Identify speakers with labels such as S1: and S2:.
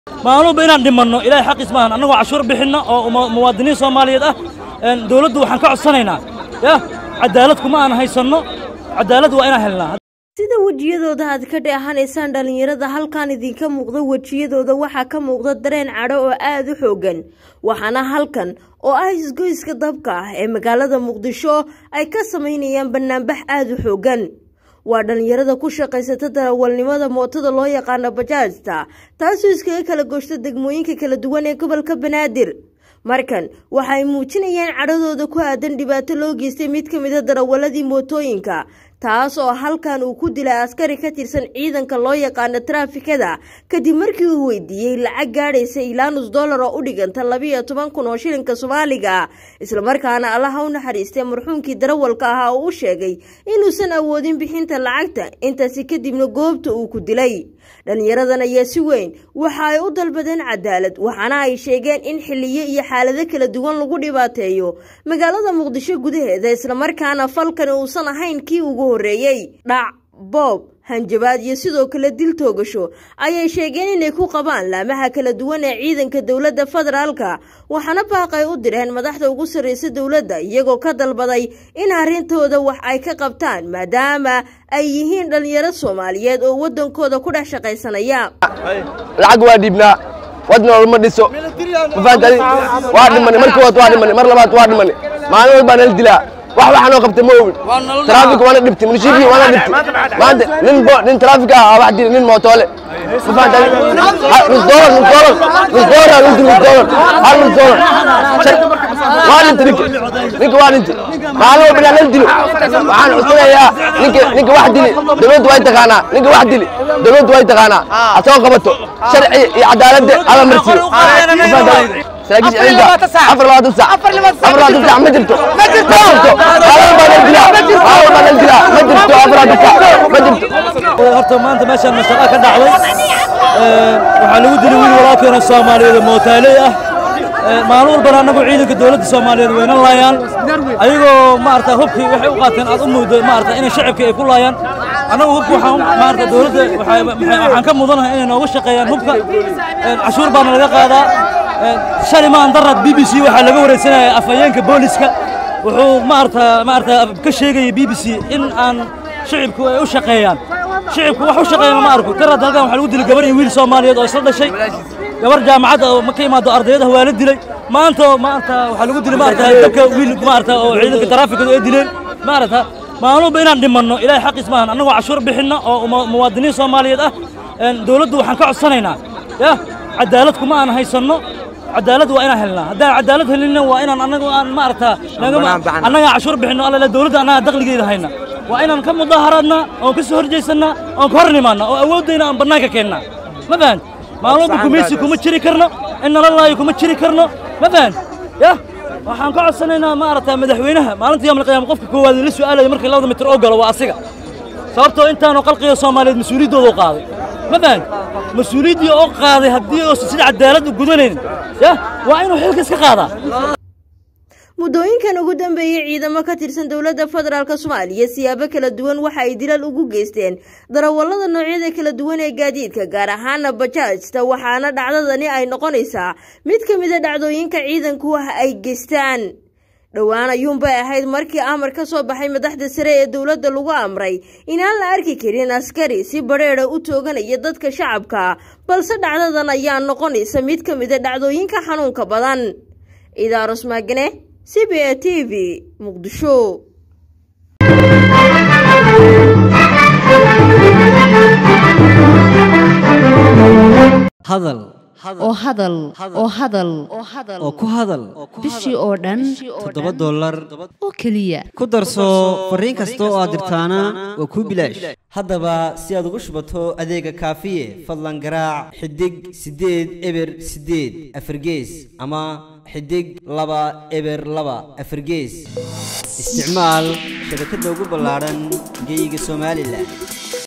S1: maaluba inaan dhimanno ilaahay xaqiis maahan annagoo cashuur bixinna oo muwaadiniin soomaaliyeed ah dowladdu waxaan ka codsanaynaa yah cadaalad kuma aan haysanno cadaalad waa inaan helnaa
S2: sida wejiyadooda aad ka dheehanaysaan dhallinyarada halkan idinka muuqda wejiyadooda waxaa ka muuqda dareen cadho oo aada u xoogan waxaana halkan oo ah isgoyska dabka ah ee magaalada muqdisho ay ka samaynayaan banaanbax aada u xoogan waa dhallinyarada ku shaqaysata darawalnimada mootada loo yaqaano bajaajta taasoo iskaga kala gooshta degmooyinka kala duwan ee gobolka banaadir markan waxay muujinayaan cadhadooda ku aadan dhibaato loo geystay mid ka mid a darawaladii mootooyinka taas oo halkan uu ku dilay askari ka tirsan ciidanka loo yaqaano taraafikada kadib markii uu weydiiyey lacag gaadhaysa ilaa nus dollar oo u dhiganta labiiyo toban kun oo shilinka soomaaliga islamarkaana allaha u naxariistay marxuumkii darawalka ahaa oo u sheegay inuusan awoodin bixinta lacagta intaasi kadibna goobta uu ku dilay dhallinyaradan ayaa si weyn waxa ay u dalbadeen cadaalad waxaana ay sheegeen in xiliyo iyo xaalado kala duwan lagu dhibaateeyo magaalada muqdisho gudaheeda islamarkaana falkani uusan ahayn kii ugu horreeyey dhac boob hanjabaad iyo sidoo kale dil toogasho ayay sheegeen inay ku qabaan laamaha kala duwan ee ciidanka dowladda federaalka waxaana baaqay u direen madaxda ugu sarreysa dowladda iyagoo ka dalbaday in arrintooda wax ay ka qabtaan maadaama ay yihiin dhallinyaro soomaaliyeed oo waddankooda ku dhex shaqaysanaya
S3: lacag waa dhiibnaa wadna olma dhiso mafahantaadi waa dhimani markii waad waa dhimani mar labaad waa dhimani maalin walbaa nala dilaa wax waxaa noo qabtay ma ogin taraafik waana dhibtay munishibkii waana dhibtay maanta nin nin taraafik ah wax dili nin mootoole mafahantaadi nus doolar nus doolar nus doolar nus nus doolar hal nus doolar waa dhintay ninka ninka waa dhintay maalin walba inaa nala dilo waxaan codsanayaa ninka ninka wax dili dowladdu way taqaanaa ninka wax dili dowladdu way taqaanaa asagoo qabato sharci iyo cadaaladda ala marsiyo saraakiisha ciidanka afar labaatan sac afar labaatan sac ma jirto ma jirto maalin baa nala dilaa maalin baa nala dilaa ma jirto afar labaatan sac ma jirto
S1: horta maanta meeshaan mashaqa ka dhacday waxaa lagu dilay wiil walaalkeena soomaaliyeed oo mootaaley ah maalin walbana annagu ciidanka dowladda soomaaliyeed wayna laayaan ayagoo maarata hubkii waxay u qaateen aad u muddo maarata inay shacabka ay ku laayaan annagu hubka waxaan maarata dowladda waxaan ka mudanahay inay nooga shaqeeyaan hubka cashuur baana laga qaadaa shalay maan darad b b c waxaa laga wareysanaya afhayeenka booliska wuxuu maarata maarata ka sheegaya b b c in aan shacibku ay u shaqeeyaan shacibku wax u shaqeeyana ma arko darad halkan waxaa lagu dilay gabar iyo wiil soomaaliyeed oo isla dhashay gabar jaamacadda oo ka imaado ardayadaha waa la dilay maanta maarata waxaa lagu dilay maarata dadka wiil maarata oo ciidanka taraafikadu ay dileen maarata maaluba inaan dhimanno ilaahay xaqiis maahan annagoo cashuur bixinna oo muwaadiniin soomaaliyeed ah dowladdu waxaan ka codsanaynaa yah cadaalad kuma aan haysanno cadaalad waa inaan helnaa haddaan cadaalad helinna waa inaan annagu aan maarata annagaa cashuur bixinno alla dowladda annagaa dakhligeeda hayna waa inaan ka mudaharaadnaa oon ka soo horjeysannaa oon ka hor nimaannaa oo awooddayna aan bannaanka keennaa ma fahant maaluba gumaysi kuma jiri karno in nala laayo kuma jiri karno ma fahant yah waxaan ka codsanaynaa maarata madaxweynaha maalinta yawmal qiyaama qofka koowaad la su'aalaya markii labada mitir oo galo waa asiga sababtoo intaanu qalqiga soomaaliyeed mas-uuliyaddooda u qaaday ma fahant mas-uuliyaddii oo qaaday haddii oosan sida cadaalad u gudanaynin yah waa inuu xilka iska qaadaa
S2: muddooyinkan ugu dambeeyey ciidamo ka tirsan dowladda federaalk soomaaliya siyaabo kala duwan waxa ay dilal ugu geysteen darawallada noocyada kala duwan ee gaadiidka gaar ahaana bajaajta waxaana dhacdadani ay noqonaysaa mid ka mid a dhacdooyinka ciidanku ah ay geystaan dhowaan ayuunbay ahayd markii amar ka soo baxay madaxda sare ee dowladda lagu amray inaan la arki karin askari si badheedha u tooganaya dadka shacabka balse dhacdadan ayaa noqonaysa mid ka mid a dhacdooyinka xanuunka badan idaaros maagane c b a t v muqdisho
S4: hadal
S5: oo hadal oo hadal
S4: oo ku hadal
S5: bishii oo dhan
S4: toddoba dollar
S5: oo keliya
S4: ku darso fariin kasta oo aad dirtaana waa kuu bilaash haddaba si aad ugu shubato adeega kaafiye fadlan garaac xidig siddeed eber siddeed afargees ama xidig laba eber laba afargees isticmaal shabakadda ugu ballaadhan geeyiga somalilan